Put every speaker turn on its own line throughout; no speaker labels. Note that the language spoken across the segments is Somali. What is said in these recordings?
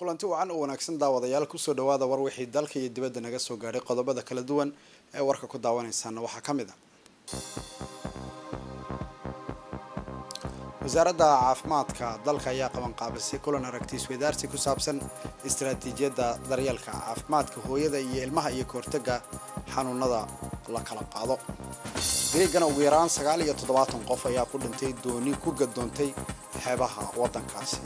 kulanti wacan u wanaagsan daawadayaal kusoo dhawaada war wixii dalka iyo dibadda naga soo gaadhay qodobada kala duwan ee warka ku daawanaysaana waxaa ka mid a wasaaradda caafimaadka dalka ayaa qabanqaabisay kulan aragti isweydaarsi ku saabsan istaraatiijiyadda daryeelka caafimaadka hooyada iyo ilmaha iyo kahortaga xanuunada la kala qaado greegana ugu yaraan sagaal iyo toddobaatan qof ayaa ku dhintay dooni ku gadoontay xeebaha waddankaasi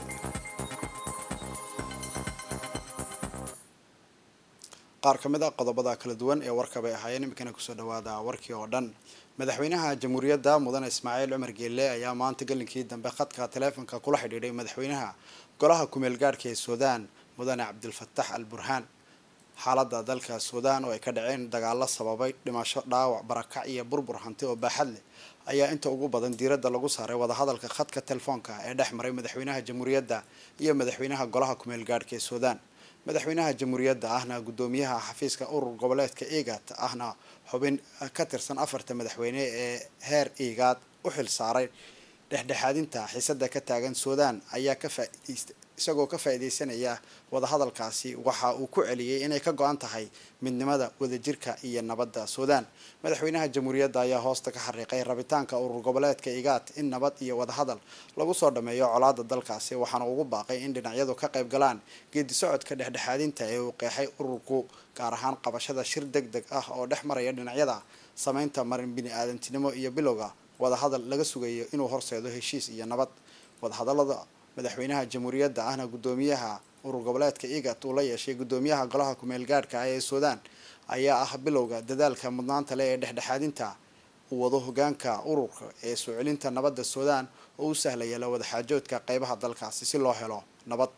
qaar ka mid a qodobada kala duwan ee warka bay ahaayeen iminkana kusoo dhawaada warkii oo dhan madaxweynaha jamhuuriyadda mudane ismaaciil cumar geelle ayaa maanta galinkii dambe khadka taleefonka kula xidhiidhay madaxweynaha golaha kumeel gaadhka ee suudaan mudane cabdilfatax al burhaan xaaladda dalka suudaan oo ay ka dhaceen dagaalo sababay dhimasho dhaawac barakac iyo burbur hanti oo baaxad leh ayaa inta ugu badan diiradda lagu saaray wadahadalka khadka telefoonka ee dhex maray madaxweynaha jamhuuriyadda iyo madaxweynaha golaha kumeel gaadhka ee suudaan madaxweynaha jamhuuriyadda ahna guddoomiyaha xafiiska urur goboleedka egat ahna xubin ka tirsan afarta madaxweyne ee heer egaad u xil saaray dhexdhexaadinta xiisada ka taagan suudaan ayaa ka faaideysta isagoo ka faa-ideysanaya wadahadalkaasi waxa uu ku celiyey inay ka go-an tahay midnimada wadajirka iyo nabadda suudaan madaxweynaha jamhuuriyadda ayaa hoosta ka xariiqay rabitaanka urur goboleedka igaat in nabad iyo wadahadal lagu soo dhameeyo colaada dalkaasi waxaana ugu baaqay in dhinacyadu ka qayb galaan geedi socodka dhexdhexaadinta ee uu qeexay ururku gaar ahaan qabashada shir deg deg ah oo dhex maraya dhinacyada sameynta marin bini-aadantinimo iyo bilowga wadahadal laga sugayo inuu horseedo heshiis iyo nabad wadahadalada madaxweynaha jamhuuriyadda ahna guddoomiyaha urur goboleedka egat uu la yeeshay guddoomiyaha golaha kumeel gaadhka ah ee suudaan ayaa ah bilowga dadaalka mudnaanta leh ee dhexdhexaadinta uu wado hogaanka ururka ee soo celinta nabadda suudaan oo u sahlaya la wadaxaajoodka qeybaha dalkaasi si loo helo nabad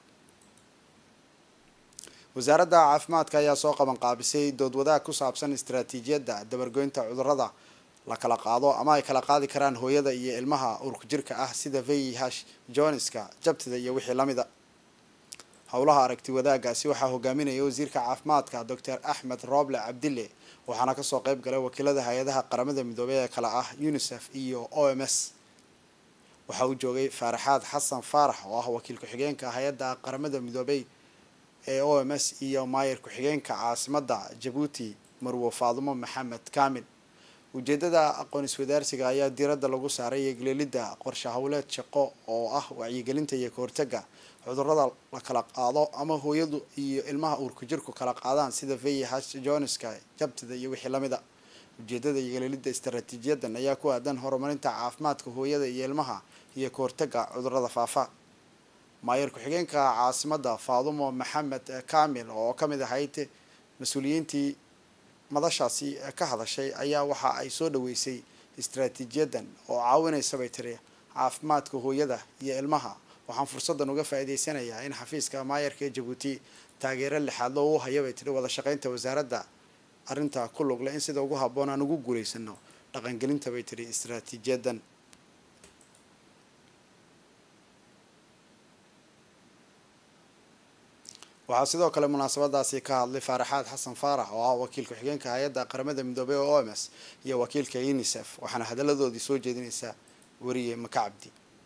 wasaaradda caafimaadka ayaa soo qaban qaabisay dood wadaag ku saabsan istaraatiijiyadda dabargoynta cudurada la kala qaado ama ay kala qaadi karaan hooyada iyo ilmaha urka jirka ah sida vih joniska jabtida iyo wixii lamida howlaha aragti wadaagaasi waxaa hogaaminaya wasiirka caafimaadka docor axmed roble cabdille waxaana kasoo qeyb galay wakiilada hay-adaha qaramada midoobey ee kale ah unicef iyo o m s waxa uu joogay faaraxaad xasan faarax oo ah wakiil ku-xigeenka hay-adda qaramada midoobey ee o m s iyo maayir ku-xigeenka caasimada jabuuti marwo faadumo maxamed kamil ujeedada aqoon iswadaarsiga ayaa diiradda lagu saaray eegleelidda qorshe howleed shaqo oo ah wacyigelinta iyo kahortaga cudurada la kala qaado ama hooyadu iyo ilmaha uurku jirku kala qaadaan sida vih joniska jabtida iyo wixii lamida ujeedada eegleelidda istaraatiijiyadan ayaa ku aadan horumarinta caafimaadka hooyada iyo ilmaha iyo kahortaga cudurada faafa maayir ku-xigeenka caasimada faadumo maxamed kamil oo kamid ahayd mas-uuliyiintii madashaasi ka hadashay ayaa waxa ay soo dhaweysay istaraatiijiyadan oo caawinaysa bay tiri caafimaadka hooyada iyo ilmaha waxaan fursadan uga faa-iideysanayaa in xafiiska maayarka ee jabuuti taageero lixaad loo u haya bay tiri wada shaqeynta wasaaradda arrinta ku lugle in sida ugu habboon aan ugu guulaysano dhaqangelinta bay tiri istaraatiijiyadan waxaa sidoo kale munaasabadaasi ka hadlay faaraxaad xasan faarax oo ah wakiil ku-xigeenka hay-adda qaramada midoobey oo o m s iyo wakiilka unicef waxaana hadaladoodii soo jeedinaysaa weriye maka cabdi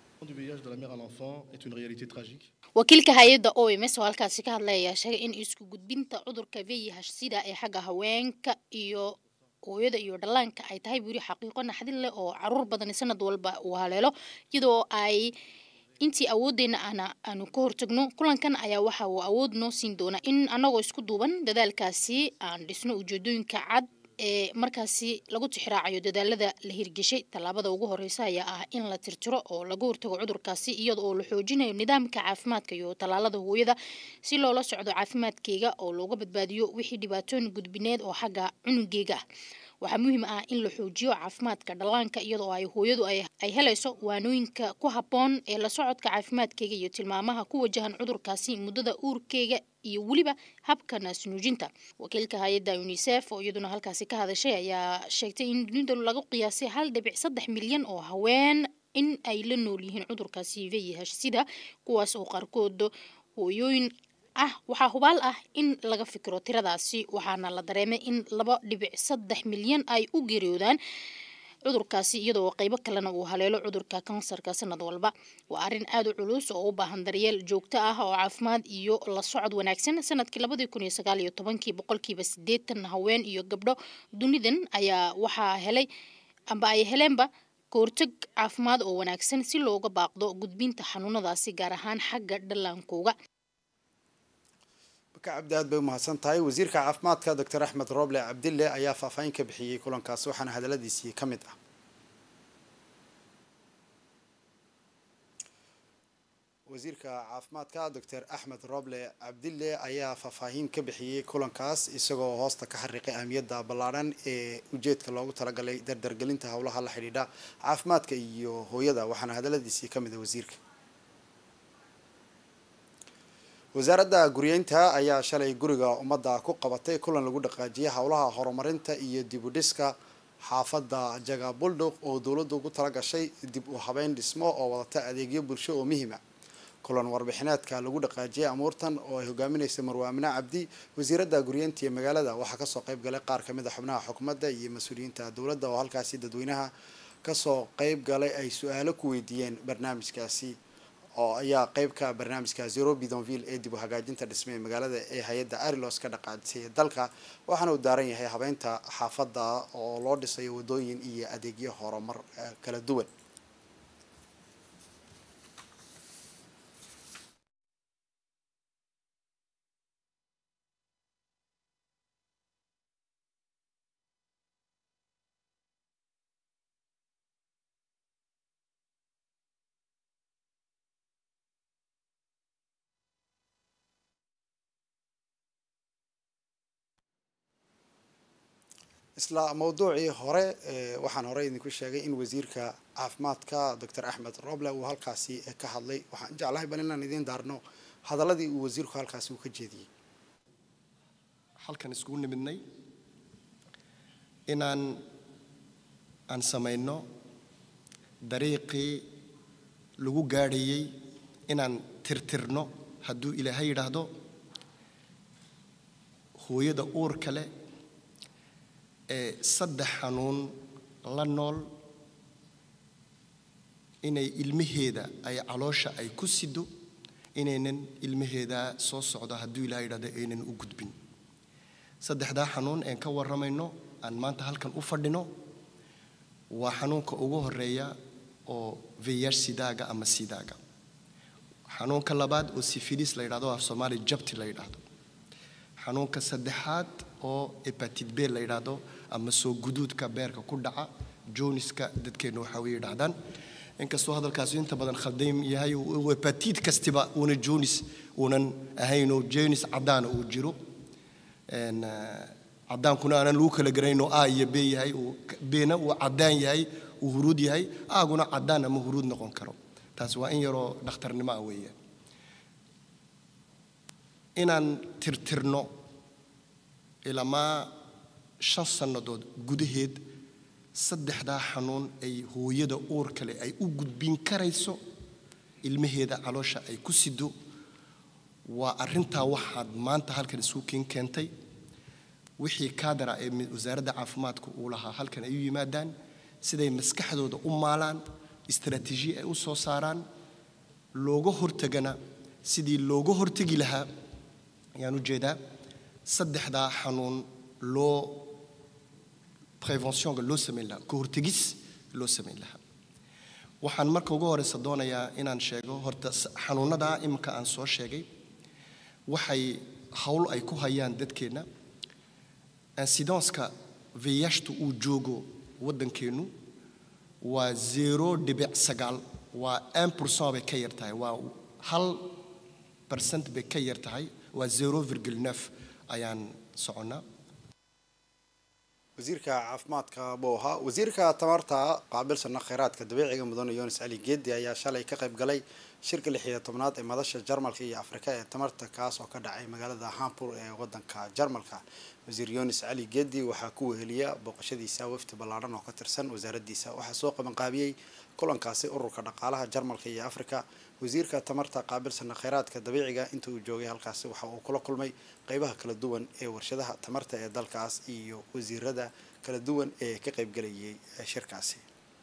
wakiilka hay-adda o m s oo halkaasi ka hadlay ayaa sheegay in isku gudbinta cudurka vih sida ee xagga haweenka iyo hooyada iyo dhallaanka ay tahay weri xaqiiqo naxdin leh oo caruur badan sanad walba uu haleelo iyadoo ay intii awoodeena ahna aanu ka hortagno kulankan ayaa waxa uu awood noo siin doonaa in anagoo isku duuban dadaalkaasi aan dhisno ujeedooyinka cad ee markaasi lagu tixraacayo dadaalada la hirgeshay tallaabada ugu horeysa ayaa ah in la tirtiro oo laga hortago cudurkaasi iyada oo la xoojinayo nidaamka caafimaadka iyo tallaalada hooyada si loola socdo caafimaadkeyga oo looga badbaadiyo wixii dhibaatooyin gudbineed oo xagga cunugeyga ah waxaa muhiim ah in la xoojiyo caafimaadka dhallaanka iyadoo ay hooyadu ay helayso waanooyinka ku habboon ee la socodka caafimaadkeyga iyo tilmaamaha ku wajahan cudurkaasi muddada uurkeyga iyo weliba habka naasnuujinta wakiilka hay-adda unicef oo iyaduna halkaasi ka hadashay ayaa sheegtay in dunida lagu qiyaasay hal dhibic saddex milyan oo haween in ay la nool yihiin cudurkaasi vih sida kuwaas oo qaarkood hooyooyin ah waxaa hubaal ah in laga fikiro tiradaasi waxaana la dareemay in laba dhibic saddex milyan ay u geeriyoodaan cudurkaasi iyadoo qeybo kalena uu haleelo cudurka kansarka sanad walba waa arrin aada u culus oo u baahan daryeel joogto ah oo caafimaad iyo la socod wanaagsan sanadkii labadii kun iyo sagaal iyo tobankii boqolkiiba siddeetan haween iyo gabdho dunidan ayaa waxaa helay amba ay heleenba kahortag caafimaad oo wanaagsan si looga baaqdo gudbinta xanuunadaasi gaar ahaan xagga dhallaankooga
baka cabdi aad bay umahadsan tahay wasiirka caafimaadka doctor axmed roble cabdille ayaa faahfaahin ka bixiyey kulankaasi waxaana hadaladiisii ka mid ah wasiirka caafimaadka doctor axmed roble cabdille ayaa faahfaahin ka bixiyey kulankaas isagoo hoosta ka xariiqay ahmiyadda ballaadhan ee ujeedka loogu talagalay dardargelinta howlaha la xidhiidha caafimaadka iyo hooyada waxaana hadaladiisii ka mid ah wasiirka wasaaradda guryeynta ayaa shalay guriga ummadda ku qabatay kulan lagu dhaqaajiyay howlaha horumarinta iyo dib u dhiska xaafadda jaga buldog oo dowladdu ugu tala gashay dib u habeyn dhismo oo wadata adeegyo bulsho oo muhiima kulan warbixineedka lagu dhaqaajiyay amuurtan oo ay hogaaminaysa marwaamine cabdi wasiiradda guryeynta iyo magaalada waxaa kasoo qayb galay qaar kamid a xubnaha xukuumadda iyo mas-uuliyiinta dowladda oo halkaasi dadweynaha kasoo qayb galay ay su-aalo ku weydiiyeen barnaamijkaasi oo ayaa qeyb ka barnaamijka zero bidonville ee dib u hagaajinta dhisme ee magaalada ee hay-adda arilos ka dhaqaajisay dalka waxaana uu daaran yahay habeynta xaafadda oo loo dhisayo wadooyin iyo adeegyo horumar kala duwan isla mawduucii hore waxaan hore idinku sheegay in wasiirka caafimaadka doctor axmed roble uu halkaasi ka hadlay waxaan jeclahay bal inaan idiin daarno hadaladii uu wasiirku halkaasi uu ka jeediyey
halkan iskugu nimidnay inaan aan samayno dariiqii lagu gaadhayey inaan tirtirno hadduu ilaahay yidhaahdo hooyada uurka leh ee saddex xanuun la nool inay ilmaheeda ay caloosha ay ku sido inaynan ilmaheeda soo socdo hadduu ilaha yidhahdo aynan u gudbin saddexdaa xanuun een ka warramayno aan maanta halkan u fadhino waa xanuunka ugu horeeya oo veyash sidaaga ama sidaaga xanuunka labaad oo sifilis la yidhahdo af soomaali jabti la yidhaahdo xanuunka saddexaad oo ebatid b la yidhaahdo ama soo guduudka beerka ku dhaca joniska dadkeenna waxaa way yidhahdaan inkastoo hadalkaasi inta badan khaldaym yahay ebatid kastiba uuna jonis uunan ahaynoo jonis caddaana uu jiro caddaankuna aanan lagu kala garanayno a iyo b yahay bna uu caddaan yahay uu huruud yahay aaguna caddaan ama huruud noqon karo taas waa in yaroo dhakhtarnimo ah weeye inaan tirtirno ilamaa shan sannadood gudaheed saddexdaa xanuun ay hooyada uur kale ay u gudbin karayso ilmaheeda caloosha ay ku sido waa arrintaa waxaad maanta halkan isku kiin keentay wixii kaadara ee wasaaradda caafimaadka uu lahaa halkan ay u yimaadaan siday maskaxdooda u maalaan istaraatiijiye ay u soo saaraan looga hortagana sidii looga hortegi lahaa ayaan u jeedaa saddexdaa xanuun loo preventionka loo samayn lahaa ka hortegis loo samayn lahaa waxaan marka ugu horeysa doonayaa inaan sheego horta xanuunadaa iminka aan soo sheegay waxay howl ay ku hayaan dadkeenna insidanska veyashta uu joogo waddankeennu waa zero dhibic sagaal waa un pourcent bay ka yar tahay waa hal percent bay ka yar tahay waa zero virgil neuf ayaan soconnaa
wasiirka caafimaadka buu ahaa wasiirka tamarta qaabilsana kheyraadka dabiiciga mudane yunis cali geedi ayaa shalay ka qayb galay shirka lix iyo tobnaad ee madasha jarmalka iyo afrika ee tamarta kaas oo ka dhacay magaalada hampur ee wadanka jarmalka wasiir yunis cali geedi waxaa ku weheliya booqashadiisa wafdi ballaadhan oo ka tirsan wasaaraddiisa waxaa soo qabanqaabiyey kulankaasi ururka dhaqaalaha jarmalka iyo afrika wasiirka tamarta qaabilsana kheyraadka dabiiciga inta uu joogay halkaasi waxa uu kula kulmay qeybaha kala duwan ee warshadaha tamarta ee dalkaas iyo wasiirada kala duwan ee ka qeybgelayay shirkaasi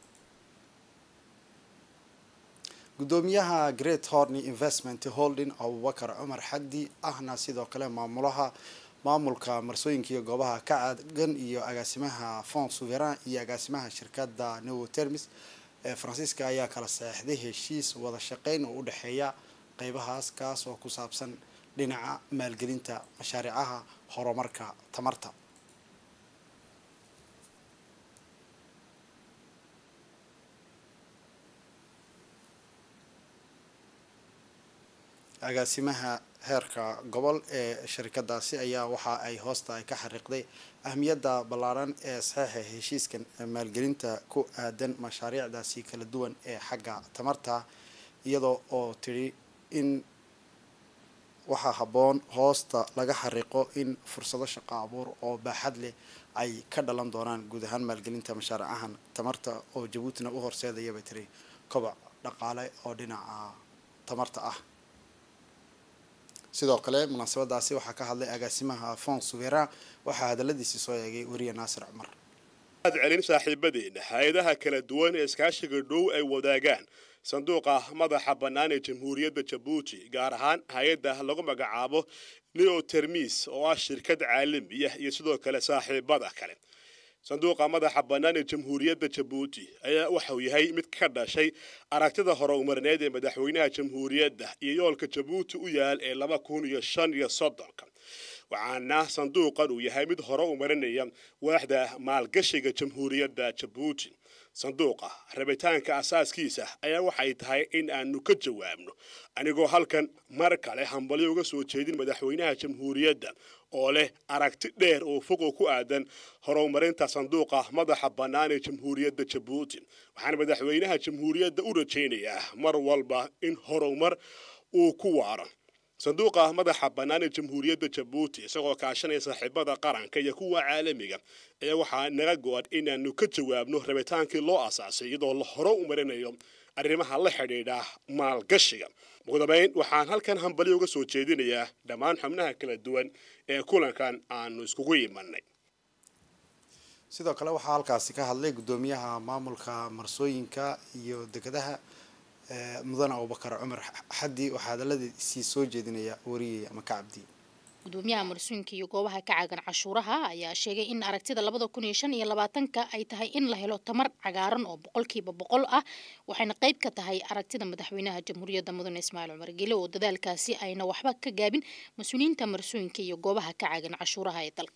gudoomiyaha great horny investment holding abubakar cumar xagdi ahna sidoo kale maamulaha maamulka marsooyinka iyo goobaha ka cagan iyo agaasimaha fond souveran iyo agaasimaha shirkada newotermis ee faransiiska ayaa kala saexday heshiis wada shaqeyn oo u dhexeeya qeybahaas kaas oo ku saabsan dhinaca maalgelinta mashaariicaha horumarka tamarta agaasimaha heerka gobol ee shirkadaasi ayaa waxa ay hoosta ay ka xariiqday ahmiyadda ballaaran ee saxeixa heshiiskan maalgelinta ku aadan mashaariicdaasi kala duwan ee xagga tamarta iyadoo oo tidhi in waxaa habboon hoosta laga xariiqo in fursado shaqo abuur oo baaxad leh ay ka dhalan doonaan guud ahaan maalgelinta mashaariicahan tamarta oo jabuutina u horseedaya bay tiri koboc dhaqaale oo dhinaca tamarta ah sidoo kale munaasabadaasi waxaa ka hadlay agaasimaha fond souveran waxaa hadaladiisii soo eegay weriye naasir cumar
ad celin saaxiibadeena hay-adaha kala duwan ee iskaashiga dhow ay wadaagaan sanduuqa madaxa bannaan ee jamhuuriyadda jabuuti gaar ahaan hay-adda lagu magacaabo neo termis oo ah shirkad caalamiya iyo sidoo kale saaxiibada kale sanduuqa madaxa bannaan ee jamhuuriyadda jabuuti ayaa waxauu yahay mid ka dhashay aragtida horumarineed ee madaxweynaha jamhuuriyadda iyo yoolka jabuuti u yaal ee laba kun iyo shan iyo soddonka waxaana sanduuqan uu yahay mid hore u marinaya waaxda maalgashiga jamhuuriyadda jabuuti sanduuqa rabitaanka asaaskiisa ayaa waxay tahay in aanu ka jawaabno anigoo halkan mar kale hambalyo uga soo jeedin madaxweynaha jamhuuriyadda oo leh aragti dheer oo fogo ku aadan horumarinta sanduuqa madaxa bannaan ee jamhuuriyadda jabuuti waxaana madaxweynaha jamhuuriyadda u rajaynayaa mar walba in horumar uu ku waaro sanduuqa madaxa bannaan ee jamhuuriyadda jabuuti isagoo kaashanaya saaxiibada qaranka iyo kuwa caalamiga ayaa waxaa naga go-an inaanu ka jawaabno rabitaankii loo asaasay iyadoo la hore u marinayo arrimaha la xidhiidha maalgashiga ugu dambayn waxaan halkan hambalyo uga soo jeedinayaa dhammaan xubnaha kala duwan ee kulankan aanu iskugu imanay
sidoo kale waxaa halkaasi ka hadlay gudoomiyaha maamulka marsooyinka iyo dekedaha mudane abubakar cumar xaddi waxaa hadaladiisii soo jeedinaya wariyey ama ka cabdi
gudoomiyaha marsooyinka iyo goobaha ka caagan cashuuraha ayaa sheegay in aragtida labada kun iyo shan iyo labaatanka ay tahay in la helo tamar cagaaran oo boqolkiiba boqol ah waxayna qayb ka tahay aragtida madaxweynaha jamhuuriyadda mudane ismaaciil cumar gele oo dadaalkaasi ayna waxba ka gaabin mas-uuliyiinta marsooyinka iyo goobaha ka caagan cashuuraha ee dalka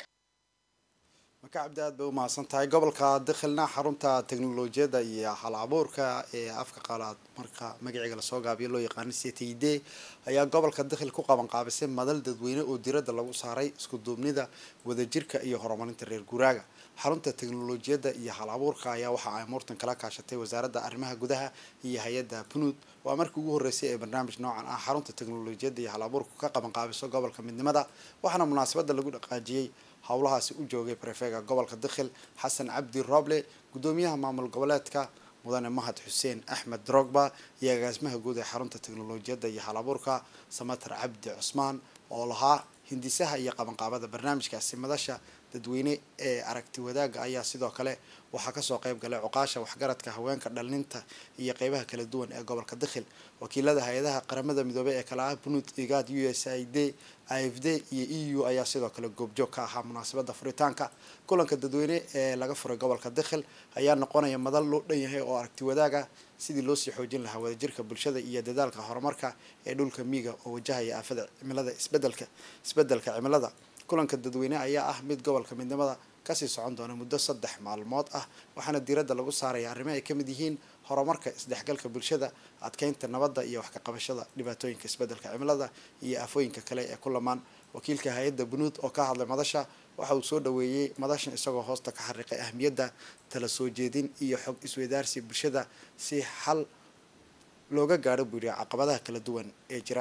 maka cabdi aad bay umahadsan tahay gobolka dakhilna xarunta teknolojiyadda iyo hal abuurka ee afka qaalaad marka magaciga lasoo gaabiyo loo yaqaano ctid ayaa gobolka dakhil ku qaban qaabisay madal dadweyne oo diradda lagu saaray isku duubnida wadajirka iyo horumarinta reer guuraaga xarunta teknolojiyadda iyo hal abuurka ayaa waxa ay muurtan kala kaashatay wasaaradda arrimaha gudaha iyo hay-adda punud waa markii ugu horreysay ee barnaamij noocan ah xarunta teknolojiyadda iyo hal abuurka ka qaban qaabiso gobolka midnimada waxaana munaasabadda lagu dhaqaajiyey howlahaasi u joogay prefega gobolka dakhil xasan cabdi roble gudoomiyaha maamul goboleedka mudane mahad xuseen axmed drogba iyo agaasimaha guud ee xarunta teknolojiyadda iyo hal abuurka samatar cabdi cusmaan oo lahaa hindisaha iyo qabanqaabada barnaamijkaasi madasha dadweyne ee aragti wadaagga ayaa sidoo kale waxaa kasoo qayb galay cuqaasha waxgaradka haweenka dhalinta iyo qeybaha kala duwan ee gobolka dakhil wakiilada hay-adaha qaramada midoobey ee kala ah bunud igad u s i d i f d iyo e u ayaa sidoo kale goobjoog ka ahaa munaasabada furitaanka kulanka dadweyne ee laga furay gobolka dakhil ayaa noqonaya madal loo dhan yahay oo aragti wadaaga sidii loosii xoojin lahaa wadajirka bulshada iyo dadaalka horumarka ee dhulka miiga oo wajahaya aafada cimilada isbedelka isbedelka cimilada kulanka dadweyne ayaa ah mid gobolka midnimada kasii socon doona muddo saddex maalmood ah waxaana diiradda lagu saaraya arrimo ay kamid yihiin horumarka isdhexgalka bulshada adkeynta nabadda iyo wax ka qabashada dhibaatooyinka isbedelka cimilada iyo aafooyinka kale ee ku lamaan wakiilka hay-adda bunuud oo ka hadlay madasha waxa uu soo dhaweeyey madashan isagoo hoosta ka xariiqay ahmiyadda tala soo jeedin iyo xog isweydaarsi bulshada si xal looga gaadho buu yihi caqabadaha kala duwan ee jira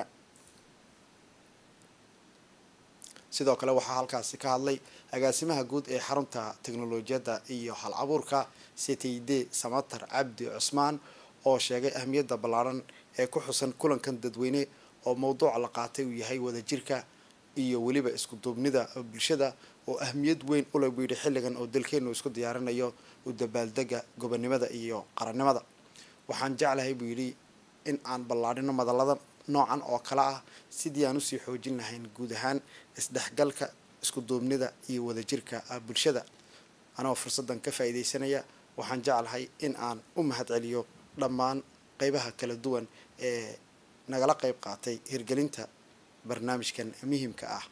sidoo kale waxaa halkaasi ka hadlay agaasimaha guud ee xarunta teknolojiyadda iyo hal abuurka c t d samatar cabdi cusmaan oo sheegay ahmiyadda ballaaran ee ku xusan kulankan dadweyne oo mowduuca la qaatay uu yahay wadajirka iyo weliba isku duubnida bulshada oo ahmiyad weyn ule buu yidhi xilligan oo dalkeenu isku diyaarinayo u dabaaldega gobonnimada iyo qarannimada waxaan jeclahay buu yidhi in aan ballaadhino madallada noocan oo kale ah sidii aan usii xoojin lahayn guud ahaan isdhexgalka isku duubnida iyo wadajirka bulshada anagoo fursaddan ka faa'iidaysanaya waxaan jeclahay in aan u mahad celiyo dhammaan qeybaha kala duwan ee nagala qeyb qaatay hirgelinta barnaamijkan muhiimka ah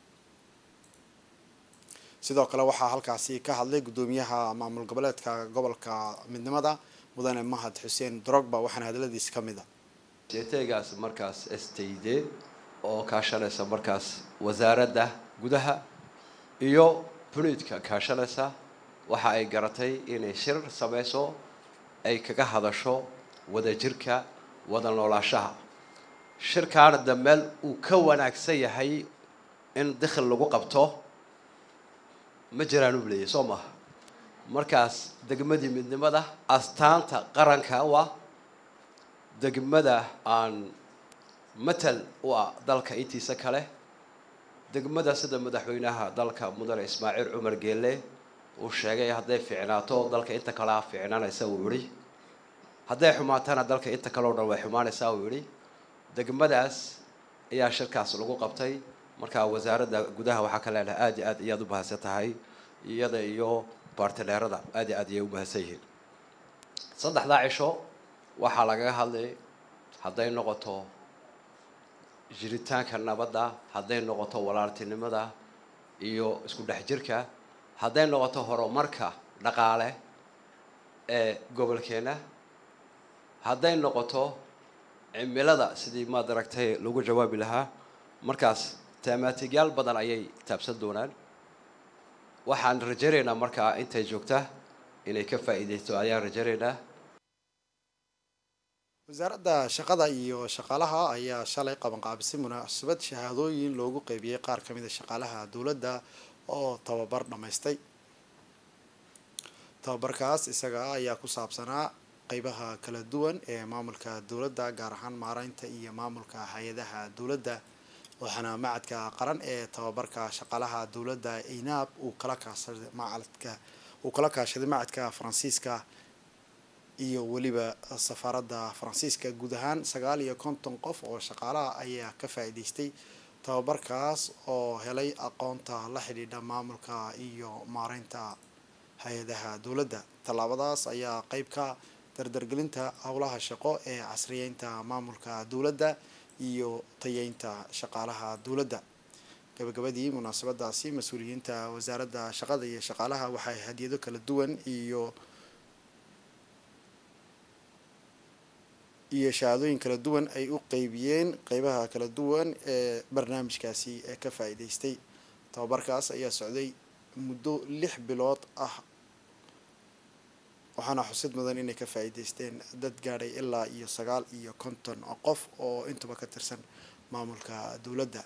sidoo kale waxaa halkaasi ka hadlay guddoomiyaha maamul goboleedka gobolka midnimada mudane mahad xuseen drogba waxaana hadaladiisi ka mid a
seeteegaas markaas std oo kaashanaysa markaas wasaaradda gudaha iyo buniidka kaashanaysa waxa ay garatay inay shir samayso ay kaga hadasho wadajirka wada noolaashaha shirkaana dameel uu ka wanaagsan yahay in dikhil lagu qabto ma jiraan u leeyay soo maha markaas degmadii midnimada astaanta qaranka u ah degmada aan matal u ah dalka intiisa kale degmada sida madaxweynaha dalka mudane ismaaciil cumar geelle uu sheegay hadday fiicnaato dalka inta kalea fiicnaanaysa uu yihi hadday xumaatana dalka inta kale o dhan way xumaanaysaa uu yihi degmadaas ayaa shirkaas lagu qabtay markaa wasaaradda gudaha waxaa ka leenahay aada iyo aad iyaad u mahadsan tahay iyada iyo baartineerada aada iyo aad iyay u mahadsan yihiin saddexdaa cisho waxaa lagaga hadlay hadday noqoto jiritaanka nabadda hadday noqoto walaaltinimada iyo isku dhex jirka hadday noqoto horumarka dhaqaale ee gobolkeena hadday noqoto cimilada sidii maad aragtay lagu jawaabi lahaa markaas tamaatiigyaal badan ayay taabsan doonaan waxaan rajaynaynaa markaa intay joogta inay ka faa'iidaysto ayaan rajaynaynaa
wasaaradda shaqada iyo shaqaalaha ayaa shalay qabanqaabisay munaasabad shahaadooyin loogu qeybiyey qaar ka mid a shaqaalaha dowladda oo tababar dhammaystay tababarkaas isaga ayaa ku saabsanaa qeybaha kala duwan ee maamulka dowladda gaar ahaan maareynta iyo maamulka hay-adaha dowladda waxaana macadka qaran ee tababarka shaqaalaha dowladda inaab uu kala kaashaday macadka uu kala kaashaday macadka faransiiska iyo weliba safaaradda faransiiska guud ahaan sagaal iyo konton qof oo shaqaalaha ayaa ka faa'iidaystay tababarkaas oo helay aqoonta la xidhiidha maamulka iyo maareynta hay-adaha dowladda tallaabadaas ayaa qeyb ka dardargelinta howlaha shaqo ee casriyeynta maamulka dowladda iyo tayeynta shaqaalaha dowladda gabagabadii munaasabadaasi mas-uuliyiinta wasaaradda shaqada iyo shaqaalaha waxay hadiyado kala duwan iyo iyo shahaadooyin kala duwan ay u qeybiyeen qeybaha kala duwan ee barnaamijkaasi ee ka faa'iidaystay tababarkaas ayaa socday muddo lix bilood ah waxaana xusid mudan inay ka faa'iidaysteen dad gaadhay ilaa iyo sagaal iyo konton qof oo intuba ka tirsan maamulka dowladda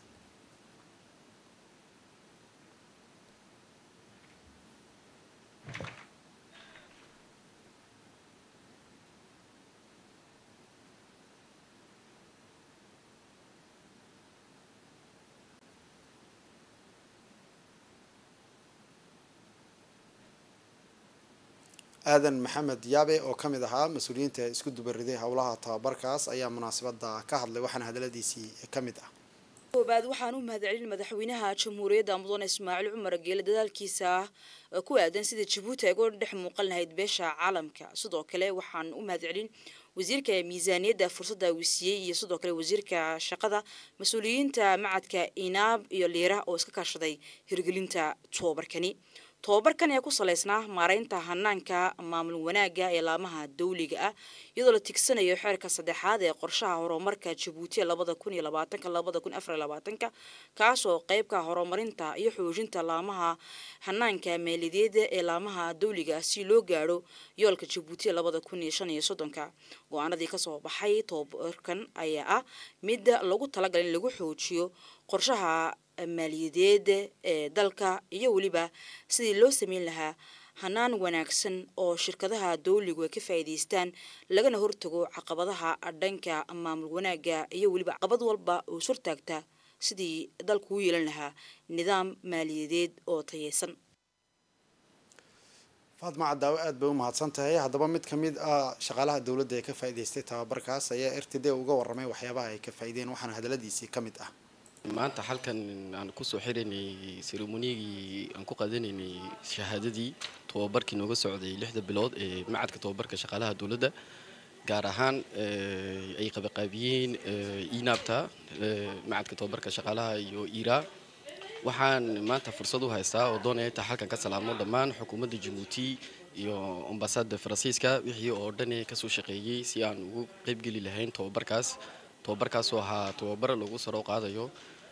aadan maxamed yaabe oo ka mid ahaa mas-uuliyiinta isku dubariday howlaha tababarkaas ayaa munaasabada ka hadlay waxaana hadaladiisii ka mid ah
koobaad waxaan u mahadcelin madaxweynaha jamhuuriyadda mudane ismaaciil cumar geele dadaalkiisa ku aadan sida jabuuti ay uga dhex muuqan lahayd beesha caalamka sidoo kale waxaan u mahadcelin wasiirka miisaaniyadda fursadda wisiiyey iyo sidoo kale wasiirka shaqada mas-uuliyiinta macadka inaab iyo liira oo iska kaashaday hirgelinta tobabarkani tobabarkan ee ku salaysnaa maareynta hanaanka maamul wanaagga ee laamaha dawliga ah iyadoo la tigsanayo xeerka saddexaad ee qorshaha horumarka jabuuti labada kun iyo labaatanka labada kun afar iyo labaatanka kaasoo qeybka horumarinta iyo xoojinta laamaha hanaanka maaliyadeeda ee laamaha dawliga ah si loo gaadho yoolka jabuuti labada kun iyo shan iyo soddonka go-aanadii kasoo baxay tobabarkan ayaa ah mid lagu talagalay in lagu xoojiyo qorshaha maaliyadeed ee dalka iyo weliba sidii loo sameyn lahaa hanaan wanaagsan oo shirkadaha dawligu ay ka faa'iidaystaan lagana hortago caqabadaha dhanka maamul wanaaga iyo weliba caqabad walba oo surtaagta sidii dalku u yeelan lahaa nidaam maaliyadeed oo tayeysan
faatma cadaawe aada bay u mahadsan tahay haddaba mid ka mid ah shaqaalaha dowladda ee ka faa'iidaystay tababarkaas ayaa r t d uga warramay waxyaabaha ay ka faa'iideen waxaana hadaladiisii ka mid ah
maanta halkan aan kusoo xiraynay seremonigii aan ku qaadanaynay shahaadadii tobabarkii nooga socday lixda bilood ee macadka tobabarka shaqaalaha dowladda gaar ahaan ay qabaqaabiyeen inabta macadka tobabarka shaqaalaha iyo ira waxaan maanta fursad u haystaa oo doonaya intaa halkan ka salaamo dhammaan xukuumadda jabuuti iyo ambasaada faransiiska wixii oo dhan kasoo shaqeeyey si aan ugu qeybgeli lahayn tobabarkaas tobabarkaasoo ahaa tobabar lagu saro qaadayo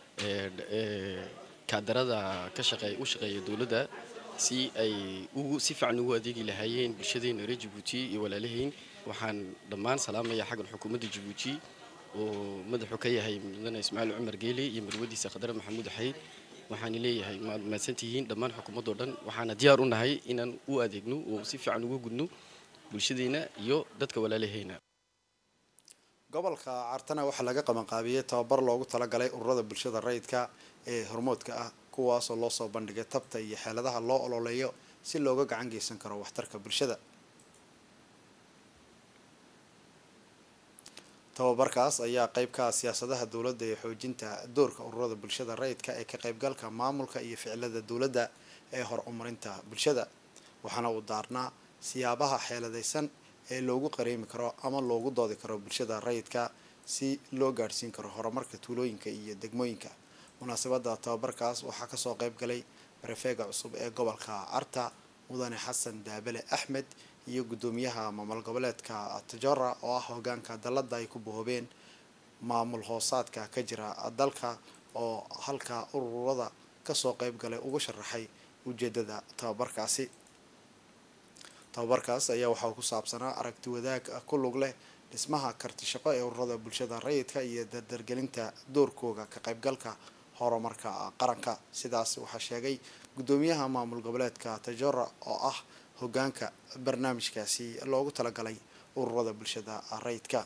kaadarada ka shaqeey u shaqeeya dowladda si ay ugu si fiican ugu adeegi lahaayeen bulshadeena reer jabuuti iyo walaalahayn waxaan dhammaan salaamaya xaggan xukuumadda jabuuti oo madaxu ka yahay mudane ismaaciil cumar geeli iyo marwadiisa khadare maxamuud xayd waxaan leeyahay maad mahadsantihiin dhammaan xukuumadoo dhan waxaana diyaar u nahay inaan u adeegno oo si fiican uga gudno bulshadeena iyo dadka walaalahayna
gobolka cartana waxaa laga qabanqaabiyey tababar loogu talagalay ururada bulshada rayidka ee hormoodka ah kuwaasoo loo soo bandhigay tabta iyo xeeladaha loo ololeeyo si looga gacan geysan karo waxtarka bulshada tababarkaas ayaa qeyb ka ah siyaasadaha dowladda ee xoojinta doorka ururada bulshada rayidka ee ka qaybgalka maamulka iyo ficilada dowladda ee hor umarinta bulshada waxaana uu daarnaa siyaabaha xeeladaysan ee loogu qareemi karo ama loogu doodi karo bulshada rayidka si loo gaadhsiin karo horumarka tuulooyinka iyo degmooyinka munaasabada tababarkaas waxaa kasoo qeyb galay barefeega cusub ee gobolka carta mudane xasan daabele axmed iyo guddoomiyaha maamul goboleedka tajora oo ah hogaanka dalada ay ku bohoobeen maamul hoosaadka ka jira dalka oo halka ururada kasoo qeyb galay ugu sharaxay ujeedada tababarkaasi tababarkaas ayaa waxaa ku saabsanaa aragti wadaag ku lug leh dhismaha karti shaqo ee ururada bulshada rayidka iyo dardargelinta doorkooga ka qaybgalka horumarka qaranka sidaas waxaa sheegay guddoomiyaha maamul goboleedka tajora oo ah hogaanka barnaamijkaasi loogu talagalay ururada bulshada rayidka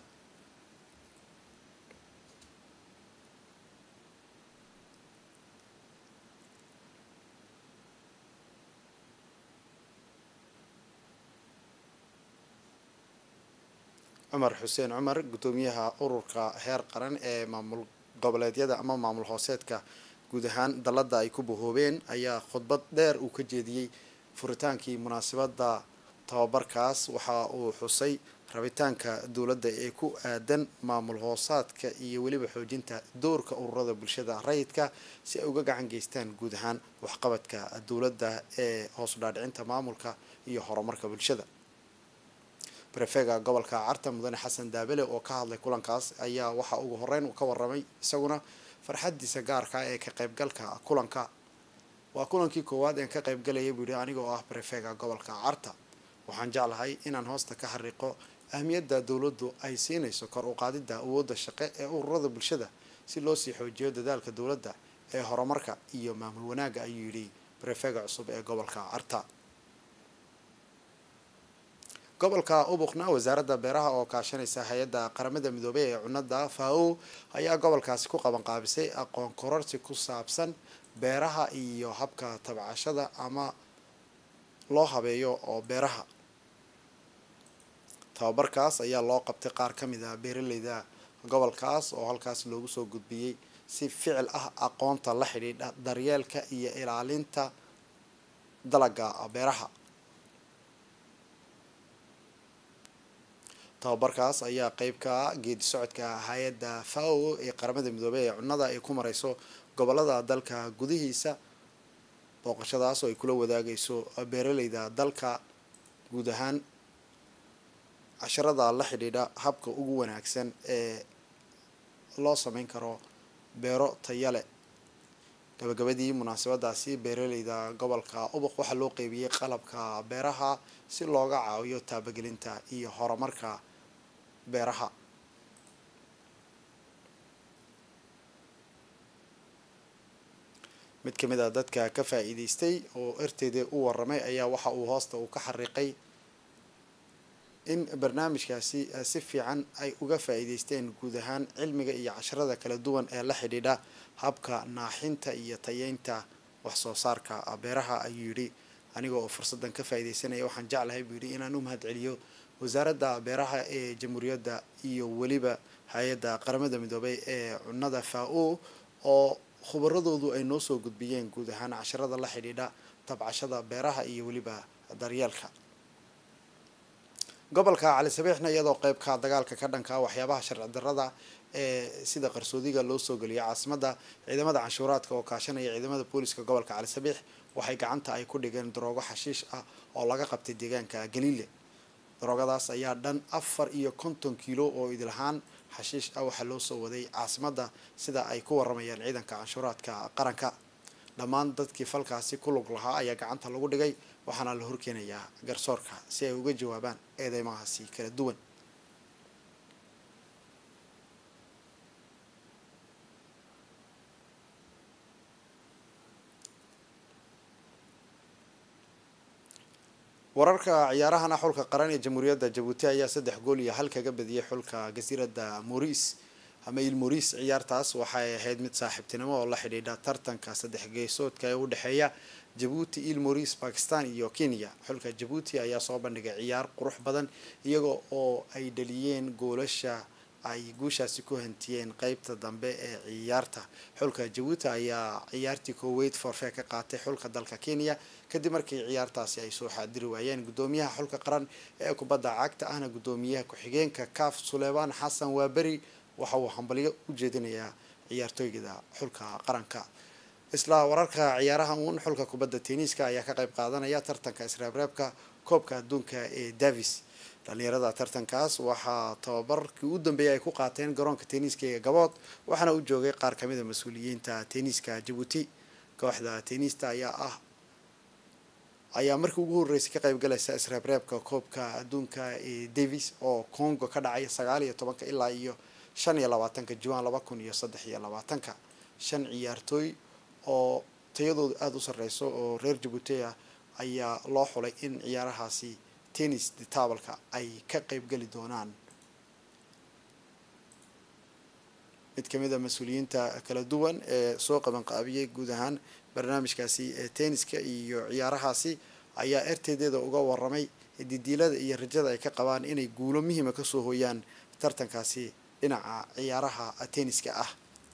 cumar xuseen cumar guddoomiyaha ururka heer qaran ee maamul goboleedyada ama maamul hooseedka guud ahaan dalada ay ku bahoobeen ayaa khudbad dheer uu ka jeediyey furitaankii munaasabada tababarkaas waxa uu xusay rabitaanka dowladda ee ku aadan maamul hoosaadka iyo weliba xoojinta doorka ururada bulshada rayidka si ay uga gacan geystaan guud ahaan waxqabadka dowladda ee hoos udhaadhicinta maamulka iyo horumarka bulshada barefega gobolka carta mudane xasan daabele oo ka hadlay kulankaas ayaa waxa ugu horeyn uu ka waramay isaguna farxadiisa gaarka ee ka qaybgalka kulanka waa kulankii koowaad een ka qaybgalayay buu yihi aniga oo ah barefega gobolka carta waxaan jeclahay inaan hoosta ka xariiqo ahmiyadda dowladdu ay siinayso kor u qaadidda awoodda shaqe ee ururada bulshada si loo sii xoojiyo dadaalka dowladda ee horumarka iyo maamul wanaagga ayuu yidhi barefega cusub ee gobolka carta gobolka ubuqna wasaaradda beeraha oo kaashanaysa hay-adda qaramada midoobey ee cunada fao ayaa gobolkaasi ku qaban qaabisay aqoon kororsi ku saabsan beeraha iyo habka tabcashada ama loo habeeyo oo beeraha tababarkaas ayaa loo qabtay qaar ka mid ah beeraleyda gobolkaas oo halkaas loogu soo gudbiyey si ficil ah aqoonta la xidhiidha daryeelka iyo ilaalinta dalaga beeraha tababarkaas ayaa qeyb ka ah geedi socodka hay-adda fao ee qaramada midoobey ee cunnada ay ku mareyso gobolada dalka gudihiisa booqashadaas oo ay kula wadaagayso beeraleyda dalka guud ahaan casharada la xidhiidha habka ugu wanaagsan ee loo sameyn karo beero tayale gabagabadii munaasabadaasi beeraleyda gobolka ubuq waxaa loo qeybiyey qalabka beeraha si looga caawiyo taabagelinta iyo horumarka beeraha mid ka mid a dadka ka faa'iidaystay oo erteeda u waramay ayaa waxa uu hoosta uu ka xariiqay in barnaamijkaasi si fiican ay uga faa'iidaysteen guud ahaan cilmiga iyo casharada kala duwan ee la xidhiidha habka naaxinta iyo tayeynta wax soo saarka beeraha ayuu yidhi aniga oo fursaddan ka faa'iidaysanaya waxaan jeclahay buu yidhi inaan u mahadceliyo wasaaradda beeraha ee jamhuuriyadda iyo weliba hay-adda qaramada midoobay ee cunnada fao oo khubaradoodu ay noo soo gudbiyeen guud ahaan casharada la xidhiidha tabcashada beeraha iyo weliba daryeelka gobolka cali sabiixna iyadoo qeybka dagaalka ka dhanka waxyaabaha sharci darrada ee sida qarsoodiga loo soo geliyo caasimadda ciidamada canshuuraadka oo kaashanaya ciidamada booliska gobolka cali sabiix waxay gacanta ay ku dhigeen daroogo xashiish ah oo laga qabtay deegaanka galiile daroogadaas ayaa dhan afar iyo konton kiilo oo idilahaan xashiish ah waxaa loo soo waday caasimadda sida ay ku waramayaan ciidanka canshuuraadka qaranka dhammaan dadkii falkaasi ku lug lahaa ayaa gacanta lagu dhigay waxaana la horkeenayaa garsoorka si ay uga jawaabaan eedeymahaasi kala duwan wararka ciyaarahana xulka qaran ee jamhuuriyadda jabuuti ayaa saddex gool iyo hal kaga badiyay xulka jasiiradda moriis ama il moriis ciyaartaas waxay ahayd mid saaxiibtinimo oo la xidhiidha tartanka saddex geesoodka ee u dhexeeya jabuuti il moriis bakistan iyo kenya xulka jabuuti ayaa soo bandhigay ciyaar qurux badan iyaga oo ay dhaliyeen goolasha ay guushaasi ku hantiyeen qeybta dambe ee ciyaarta xulka jabuuti ayaa ciyaartii kooweyd forfee ka qaatay xulka dalka kenya kadib markii ciyaartaasi ay soo xaadiri waayeen gudoomiyaha xulka qaran ee kubadda cagta ahna gudoomiyaha ku-xigeenka kaaf suleymaan xasan waaberi waxa uu hambalyo u jeedinayaa ciyaartooygada xulka qaranka isla wararka ciyaaraha uun xulka kubadda tenniiska ayaa ka qayb qaadanaya tartanka isreebreebka koobka adduunka ee davis dhalinyarada tartankaas waxaa tababarkii u dambeeyay ay ku qaateen garoonka tenniiska ee gabood waxaana u joogay qaar kamid a mas-uuliyiinta tenniiska jabuuti kooxda tenniista ayaa ah ayaa markii ugu horreysay ka qayb galaysa isreebreebka koobka adduunka ee davis oo congo ka dhacay sagaal iyo tobanka ilaa iyo shan iyo labaatanka juwan laba kun iyo saddex iyo labaatanka shan ciyaartooy oo tayadoodu aada u sarreyso oo reer jabuuti ah ayaa loo xulay in ciyaarahaasi tennis ditabalka ay ka qayb geli doonaan mid kamid a mas-uuliyiinta kala duwan ee soo qabanqaabiyey guud ahaan barnaamijkaasi ee tenniska iyo ciyaarahaasi ayaa erteedeeda uga waramay didiilada iyo rajada ay ka qabaan inay guulo muhiima kasoo hooyaan tartankaasi dhinaca ciyaaraha tenniska ah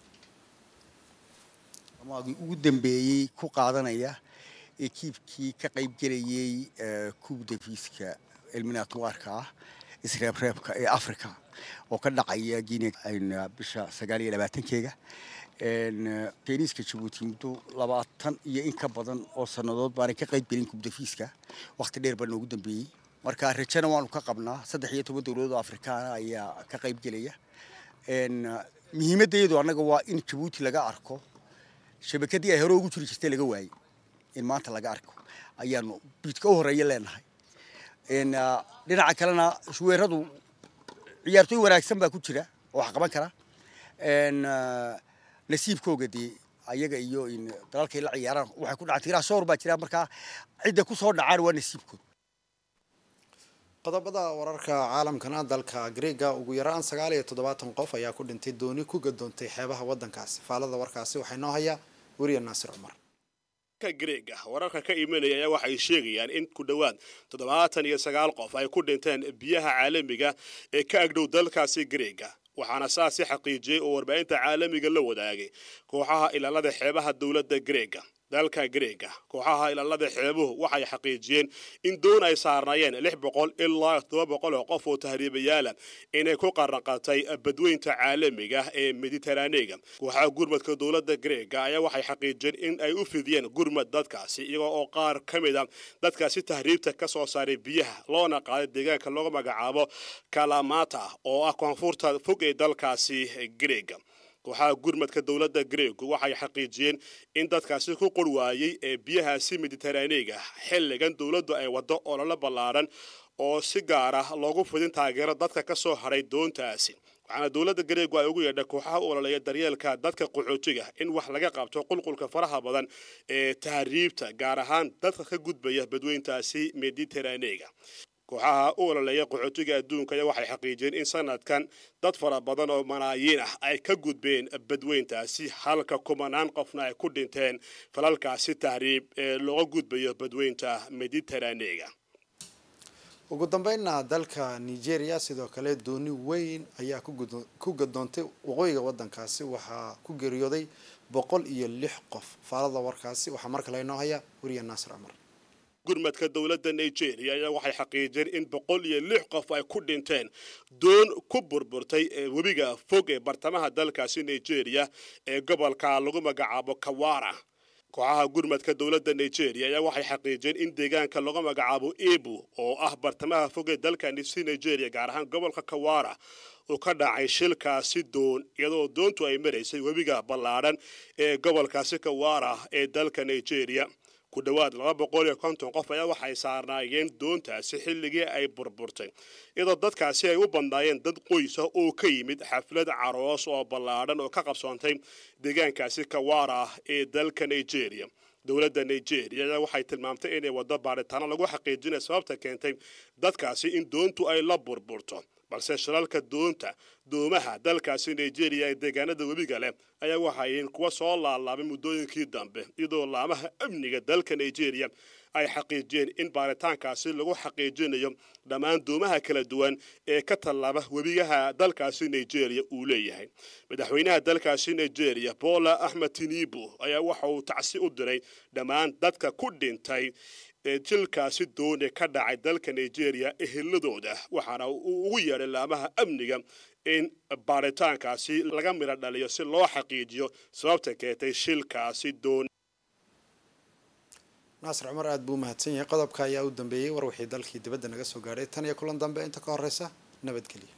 amaagii ugu dambeeyey ku qaadanaya ekiibkii ka qayb gelayay kuub dafiiska elminaatwaarka ah isreebreebka ee africa oo ka dhacaya guinea bisha sagaal iyo labaatankeega teniiska jabuuti muddo labaatan iyo in ka badan oo sannadood baanay ka qayb gelin kuub dafiiska wakhti dheer baa noogu dambeeyey marka rajana waanu ka qabnaa saddex iyo toban dowladood oo afrikaana ayaa ka qayb gelaya muhiimaddeedu annaga waa in jabuuti laga arko shabakadii ay hore ugu jiri jirtay laga waayey in maanta laga arko ayaanu biidka u horeeya leenahay dhinaca kalena shuweeradu ciyaartooy wanaagsan baa ku jira oo wax qaban kara nasiibkooga dee ayaga iyo dalalkay la ciyaaraan waxay ku dhacaan tiraa soor baa jira markaa cidda ku soo dhacaan waa nasiibkooda
qodobada wararka caalamkana dalka greega ugu yaraan sagaal iyo toddobaatan qof ayaa ku dhintay dooni ku gadoontay xeebaha waddankaasi faalada warkaasi waxay noo hayaa weriya naasir cumar
greega wararka ka imanaya ayaa waxay sheegayaan in ku dhowaad toddobaatan iyo sagaal qof ay ku dhinteen biyaha caalamiga ee ka agdhow dalkaasi greega waxaana saasi xaqiijiyey oo warbaahinta caalamiga la wadaagay kooxaha ilaalada xeebaha dowladda greega dalka greega kooxaha ilaalada xeebuhu waxay xaqiijiyeen in doon ay saarnaayeen lix boqol ilaa todoba boqol oo qof oo tahriibayaala inay ku qaranqatay badweynta caalamiga ee mediteraneega kooxaha gurmadka dowladda greega ayaa waxay xaqiijiyeen in ay u fidiyeen gurmad dadkaasi iyagoo oo qaar ka mid a dadkaasi tahriibta ka soo saaray biyaha loona qaaday deegaanka loogu magacaabo kalamata oo ah koonfurta fog ee dalkaasi greega kooxaha gurmadka dowladda greegu waxay xaqiijiyeen in dadkaasi ku qor waayey ee biyahaasi mediteraneega xilligan dowladdu ay waddo ololo ballaaran oo si gaar ah loogu fidin taageero dadka ka soo hadhay doontaasi waxaana dowladda gareegu ay ugu yeedhay kooxaha u ololeeya daryeelka dadka qaxootiga in wax laga qabto qulqulka faraha badan ee tahriibta gaar ahaan dadka ka gudbaya badweyntaasi mediteraneega kooxaha u ololeeya qaxootiga adduunka ayaa waxay xaqiijiyeen in sanadkan dad fara badan oo malaayiin ah ay ka gudbeen badweyntaasi halka kumanaan qofna ay ku dhinteen falalkaasi tahriib ee looga gudbayo badweynta mediteraneega
ugu dambeynna dalka nigeria sidoo kale dooni weyn ayaa ku gadoontay waqooyiga wadankaasi waxaa ku geeriyooday boqol iyo lix qof faalada warkaasi waxaa mar kale inoo haya weriya naasir cumar
gurmadka dowladda nigeria ayaa waxay xaqiijiyeen in boqol iyo lix qof ay ku dhinteen doon ku burburtay ee webiga fog ee bartamaha dalkaasi nigeria ee gobolka lagu magacaabo kawara kooxaha gurmadka dowladda nigeria ayaa waxay xaqiijiyeen in deegaanka lagu magacaabo ebu oo ah bartamaha fog ee dalkanisi nigeria gaar ahaan gobolka kawara uu ka dhacay shilkaasi doon iyadoo doontu ay maraysay webiga ballaadhan ee gobolkaasi kawara ee dalka nigeria ku dhowaad laba boqol iyo konton qof ayaa waxay saarnaayeen doontaasi xilligii ay burburtay iyadoo dadkaasi ay u badnaayeen dad qoysa oo ka yimid xaflad caroos oo ballaadhan oo ka qabsoontay deegaankaasi kawara ee dalka nigeria dowladda nigeria ayaa waxay tilmaamtay inay waddo baadhitaano lagu xaqiijinaya sababta keentay dadkaasi in doontu ay la burburto balse shilalka doonta doomaha dalkaasi nigeria ee deegaanada webiga leh ayaa waxayihiin kuwa soo laalaabay muddooyinkii dambe iyadoo laamaha amniga dalka nigeria ay xaqiijiyeen in baaritaankaasi lagu xaqiijinayo dhammaan doomaha kala duwan ee ka tallaaba webigaha dalkaasi nigeria uu leeyahay madaxweynaha dalkaasi nigeria bola axmed tinibu ayaa waxa uu tacsi u diray dhammaan dadka ku dhintay ee jilkaasi doone ka dhacay dalka nigeria eheladooda waxaana uu ugu yeedhay laamaha amniga in baaritaankaasi laga midho dhaliyo si loo xaqiijiyo sababta keentay shilkaasi doon
naasir cumar aada buu umahadsan yahay qodobka ayaa u dambeeyey war wixii dalkii dibadda naga soo gaadhay tan iyo kulan dambe inta ka horeysa nabadgelyo